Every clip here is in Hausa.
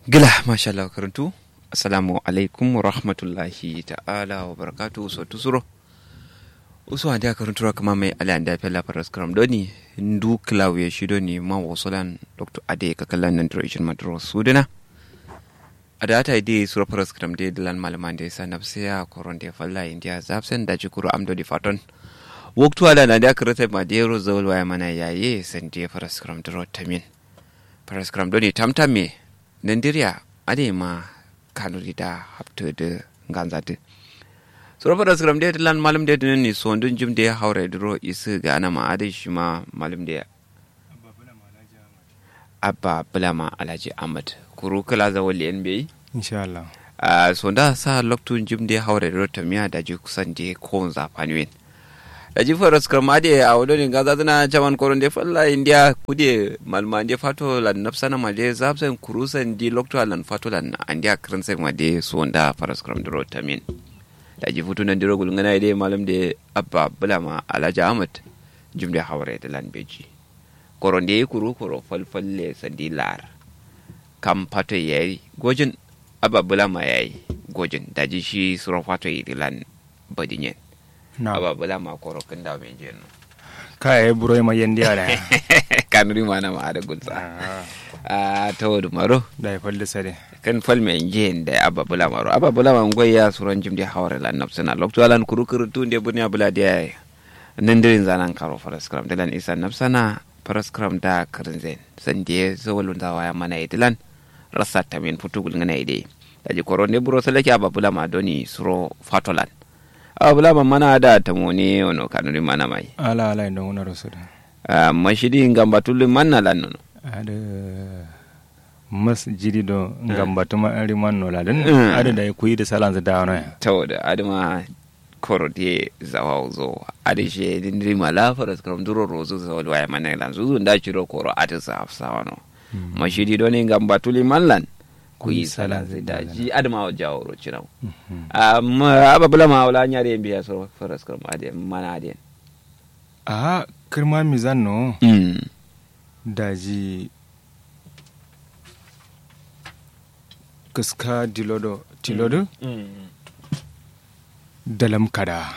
gila masha Allah karantu assalamu alaikum wa rahmatullahi ta'ala wa barakatu so tusuro usu ande karantu kama mai ala anda fela paras kram doni ndu klaw ya shido ni ma wosolan dr ade kakalan nan direction madro sudana ada ta ide sura paras kram de dilan malaman de sa nafsiya koron de falla india zapsen da jikuru amdo di faton waktu ala na da karata ma de ro zawal waya mana yaye san de paras kram dro tamin paras kram doni tamtame nandiria ade ma kanuri da hapta da ganzati sura fara skram de lan malam de ni so ndun jim de haure dro isu ga na ma ade shi ma malam de abba bulama alhaji ahmad kuru kala za wali nba insha Allah a so da sa loktu jim de haure dro tamiya da ji kusan de ko za fanwen da ji fara skram ade a wodon gaza tana jaman koron de falla india kude malma de fato lan nafsana ma de zabsan kurusan di loktu lan fato lan andia kransen ma de so da fara skram dro tamin da ji futu nan diro gulngana de malam de abba bulama alhaji ahmad jim de haure da lan beji koron de kuru koro falfalle sandi lar kam fato yayi gojin abba bulama yayi gojin da ji shi suro fato yi lan badinyen na aba bala ma koro kan da men jeno kaya buro ma yendi ala kanuri mana ma ada gulsa a tawadu maro da falle sare kan fal men jen da aba bala maro aba bala ma ngoy ya suran jim de hawre lan nafsana lokto alan kuru kuru tun de bunya bula de nandirin zanan karo faras kram dalan isa nafsana faras kram da karinzen san de zawalun da waya mana idilan rasa tamin futugul ngana ide daji koro ne buro salake aba bula ma doni suro fatolan aba bula ma mana da tamoni ono kanuri mana mai ala ala ndo ngona rosuda Ah, mashidi ngamba tulli manna lan nono ada mas jidi do ngambatu ma ari manno la den Mm. ada da kuyi da salan da no ya tawda adama koro de zawa zo ade she dindiri mala faras kram duro rozo zawa waya mana lan zuzu nda chiro koro ate sa afsa wano mashidi do ne ngamba tulli manlan kuyi sala da ji adama wa jawro chiraw amma ababula ma wala nyare biya so faras kram ade mana ade a kirma mizan no mm daji kaska dilodo tilodo dalam kada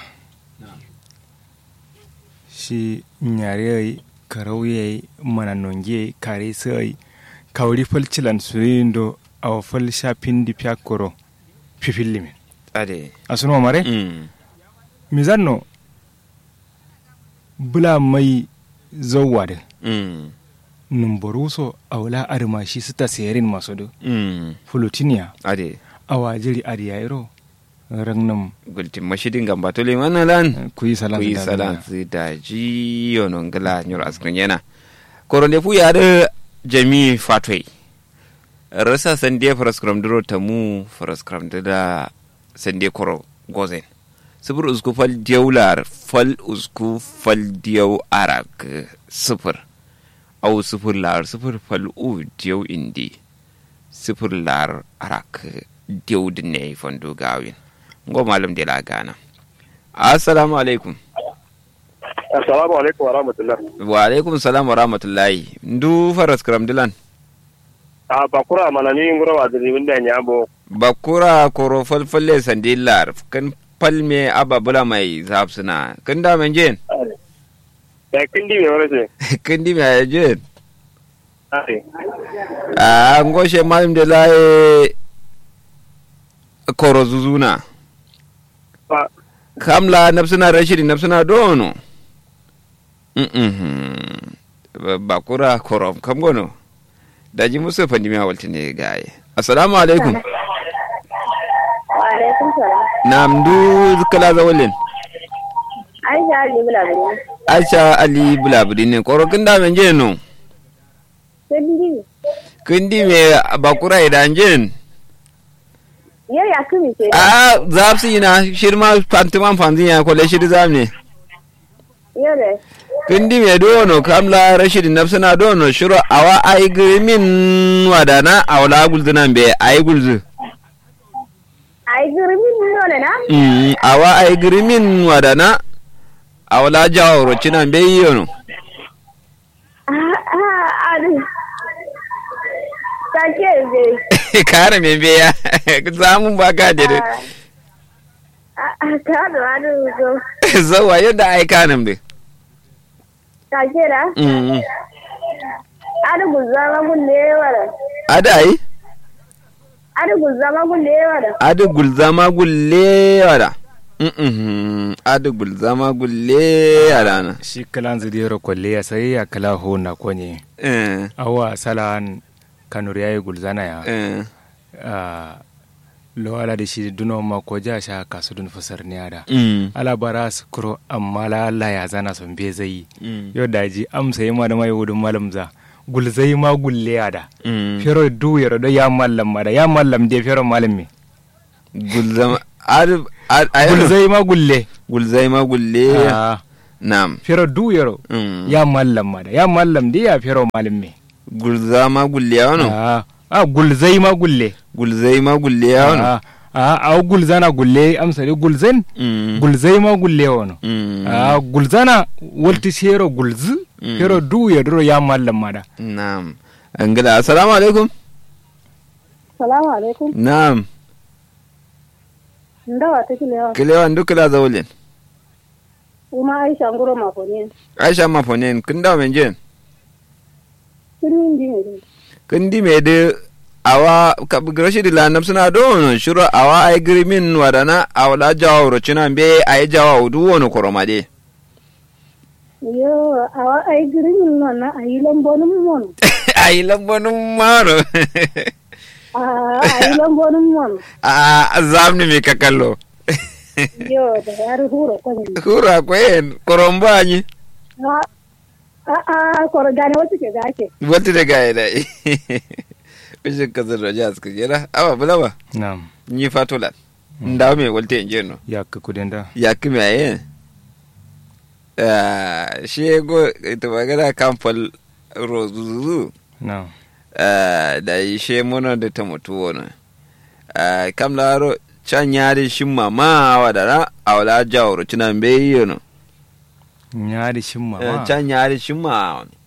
shi nyare karauye mana nonge kare sai kawri falcilan suyindo awa fal shapin di piakoro fifillimin ade asuno mare mm mizanno bula mai zawwade mm numbaruso awla arma shi sita serin masodo mm fulutinia ade awa jiri adiyairo rangnam gulti mashidi ngamba tulli manna lan kuyi salan kuyi da salan si da ji yono ngala nyor askrin yana koronde fu yaɗo jami fatway rasa sande faraskram duro tamu faraskram da sande koro gozen sifir usku fal diyau lar fal usku fal diyau arak sifir au sifir lar sifir fal u diyau indi sifir lar arak diyau dinne fondo gawin ngo malum de la gana assalamu alaikum Assalamu alaikum wa rahmatullah. wa alaikum salam wa rahmatullahi ndu faras kram dilan A bakura mana ni ngura wa diri wanda nya bo. bakura koro falfalle sandi lar kan palme ababula mai zapsuna kan da men jen Da kindi me wala ce. kan di mai jen Ai. a ngoshe malim de laye koro zuzuna Ba kamla nafsuna rashidi nafsuna dono mm bakura koro kam gono daji musu fandi mi walti ne gaye assalamu alaikum Wa'alaikun salam. nam du kala zawalin Aisha Ali Bulabini. aisha ali bulabudi ne koro kin da men jen no Sandi. kindi me bakura idan jen Yau ya kumi ce. a zapsi na shirma fantiman fanzin ya kwale shiri zamne Yau da. kindi me dono kamla rashidi nafsana dono shiro awa ai grimin wadana awla gulzuna be ai gulzu Ai girmin dole na? mm awa ai grimin wadana awla jawo rocina be yono Ah, ah, ah. Sake zai. kare me beya zamun ba ka da a ka da wani zo zawa yadda ai kanin be ka kira mm ada gulzama gulle wala ada ai ada gulzama gulle wala ada gulzama gulle wala mm ada gulzama gulle wala na shi kalan zidiyar kwalle ya sai ya kala ho na konye eh awa salan kanur yayi gulzana ya eh ah, lo ala da shi duno ma ko ja sha kasu dun fasar ne ada mm ala bara su kuro amma la Allah ya zana son be zai mm yau da ji amsa yi ma da mai wudun malam za gulzai ma gulle ada mm fero du yaro da ya mallam ma da ya mallam de fero malam me gulzama ada ada gulzai ma gulle gulzai ma gulle Ah, na'am fero du yaro mm ya mallam ma da ya mallam de ya fero malam me gulzama gulle wano ah ah, gulzai ma gulle gulzai ma gulle wano ah ah ah, gulzana gulle amsa de gulzan mm gulzai ma gulle wono mm ah gulzana walti shero gulzu Mm. fero du yaro ya mallam ma da na'am angila assalamu alaikum salamu alaikum na'am ndawa ta kilewa kilewan dukula zawulin kuma aisha nguro mafoni aisha mafonen kin dawo men jen kinin di ne kin di me de awa ka grashi di lanam suna don shuro awa ay grimin wadana awla jawro china be ay jawa udu wono koromade yo awa ai girin non na ayi lambonum mon ay lambonum maro a ayi lambonum mon a zamni mi kakallo yo da yar huro ko ni kura kwen korombanyi a a ko gane wata ke gake wata da gaya da Bishin kasar da jihar suka jera, awa bula ba, na'am ni fatola, ndawo me walte in jeno. ya ka kudin da ya kimi a yin shi go ita magana kamfal rozuzu na'am da yi she muna da ta mutu wani kam laro can yari shi mama wa da na a wala jawar cinan bai yi no ya da shin mama can yari shi ma wani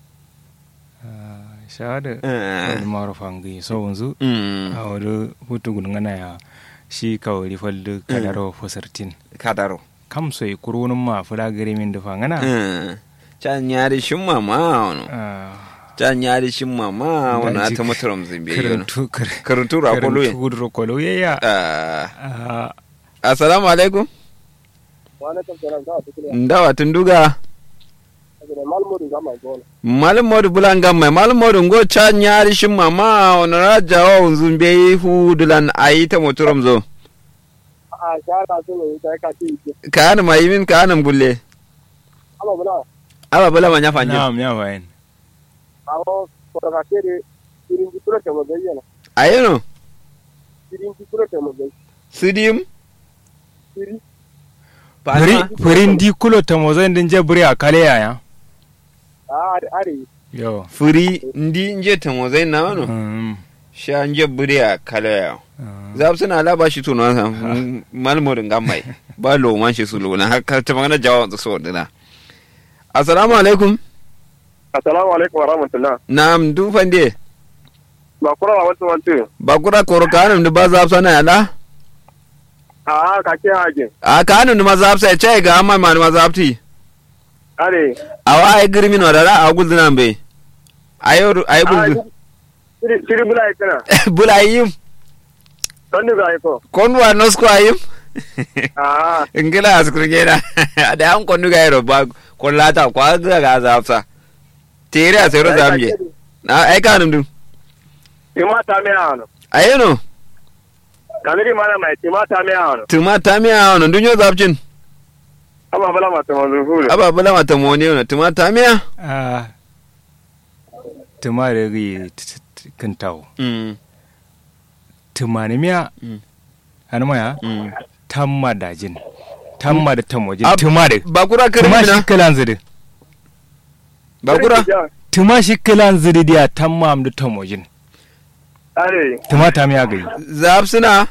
shahada Eh. wani marufan gai so wanzu Mm, a wani hutu gudungana ya shi kawai falda kadaro fosartin kadaro kam so yi kurunin ma fula gari min dafa ngana Mm, can yari shi mama wani Ah, can yari shi mama wani Da a ji ta muturam zimbe yi wani karantu kar- karuntu rakolo yin karantu rakolo ya ya Ah, Ah, assalamu alaikum wani kan tsaron za a fi kila ndawa tunduga da malmurin zama zuwa malum modu bulanga mai malum modu ngo cha nyari shin mama onara jawa unzun be hu dulan ayi ta motorom zo a shara su ne ta ka ci ki kan mai min kan bulle amma bula aba bula ma nya fanje na'am ya fayin awo ko ka ke de irin ji kuro ta mu bayyana ayeno irin ji kuro ta mu bayyana sidim iri Fari- farin di kulo ta mozan din jabri a kale yaya a are yo furi ndi nje ta mo zai na wano Mm, sha nje buri a kala ya ah, zab suna la ba shi tuno sa malum modu ngamai ba lo man shi su lo na haka ta magana jawa so dina assalamu alaikum assalamu alaikum wa rahmatullah nam du fande ba kura wa wasu wantu bakura koro kanum da ba zab sana ya la a ka ke hajin a kanum da ma zab sai chai ga amma ma ma zab ti are awa ay girmin wadara a guldu nan be ayo ay guldu iri iri bula ya kana bula yim don da ga ko kon wa nos ko ayim a ingila askurgena da an konu ga yaro ba kon lata kwa ga ga zafsa tere a sayro zamje na ay kanum dum ima ta me ano ayeno kamiri mana mai ima ta me ano tuma tamia ono dunyo zapcin amma bala ma ta manzo hulu aba bula mata mone ono tuma tamia ah, tuma da gai kintawo mm tumani miya Mm. hannu maya mm tamma dajin tamma da tamojin Ab- tuma da bakura tuma shi kirmina kalan zidi bakura tuma shi kalan zidi dia tamma am da tamojin are tuma ta miya gai zapsina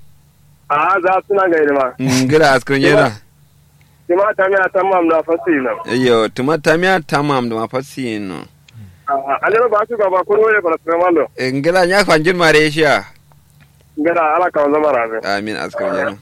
a za su na gairi ma ingila askurgena ima ta me ta mam na fasila yo tuma tamia tamam da mafasi no alero ba su gaba ko ne fara tremando ngila nya fanjin mare shiya ngara ala ka zama rabe amin askar jana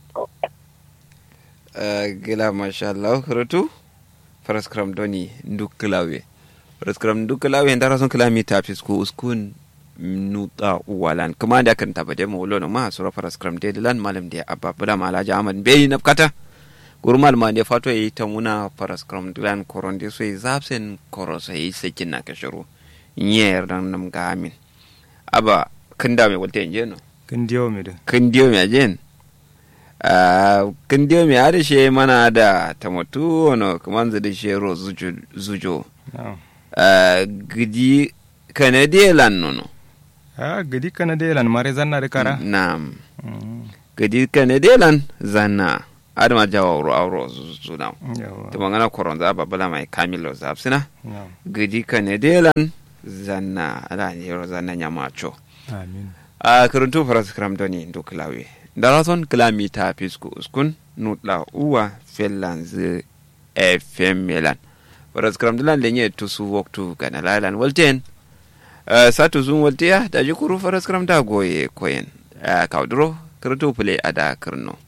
gila masha Allah rutu faraskram doni nduk klawe faraskram nduk klawe ndara son klami tapis ko uskun nuta walan kuma da kan tabade mu lo ma sura faraskram de lan malam de abba bula malaja amad be nafkata gurmal ma ne fato yi ta muna faraskram dilan koron de so zapsen koro so yi sekin na kashuru nyer dan nam ga amin aba kinda me wolte njeno kin diyo mi da kin diyo me ajen kin diyo me ada she mana da tamatu ono kaman da she ro zujo zujo na'am Ah, gidi kanadiya lan nono a gidi kana de lan mare zanna da kara nam Mm, gidi kanadiya lan zanna adama jawa ro awro zuna yawa to mangana koron za babala mai kamilo zapsina na'am gidi kanadiya lan zanna ala ne ro zanna nyamacho amin a karuntu faras kram doni ndo klawe darason klami ta pisku uskun nutla uwa fellanz fm melan faras kram dilan lenye tusu woktu kana lalan walten uh, satu zum waltiya da jikuru faras kram da goye koyen uh, kaudro karuntu pule ada karno